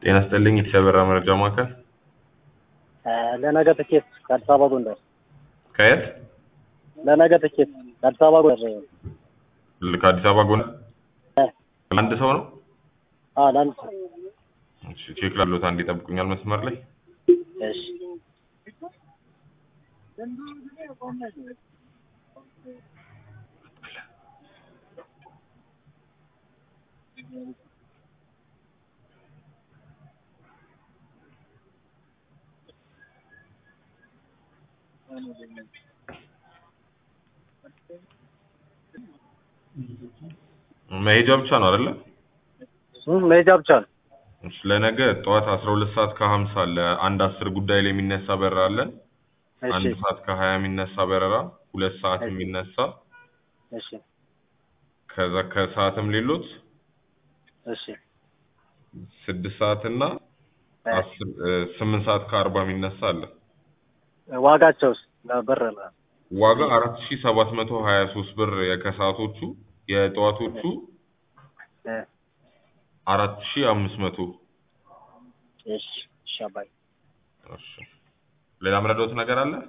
ጤና ይስጥልኝ የተሰበራ መረጃ ማዕከል ለነገ ትኬት ከአዲስ አበባ ጎንደር። ከየት ለነገ ትኬት ከአዲስ አበባ ጎንደር። ል- ከአዲስ አበባ ጎንደር ለአንድ ሰው ነው አዎ ለአንድ ሰው። እሺ ቼክ ላሉት አንድ ይጠብቁኛል መስመር ላይ እሺ መሄጃ ብቻ ነው አይደለ እሱም መሄጃ ብቻ ነው። እሺ ለነገ ጠዋት 12 ሰዓት ከ50 አለ አንድ አስር ጉዳይ ላይ የሚነሳ በረራ አለን አንድ እሺ ሰዓት ከ20 የሚነሳ በረራ ሁለት ሰዓት የሚነሳ እሺ ከዛ ከሰዓትም ሌሎት እሺ ስድስት ሰዓት እና አስር ስምንት ሰዓት ከአርባ የሚነሳ አለ ዋጋቸውስ ለብር ነው? ዋጋ አራት ሺ ሰባት መቶ ሀያ ሶስት ብር የከሰዓቶቹ የጠዋቶቹ እ አራት ሺ አምስት መቶ እሺ እሺ አባይ እሺ ሌላ ምረዳውት ነገር አለ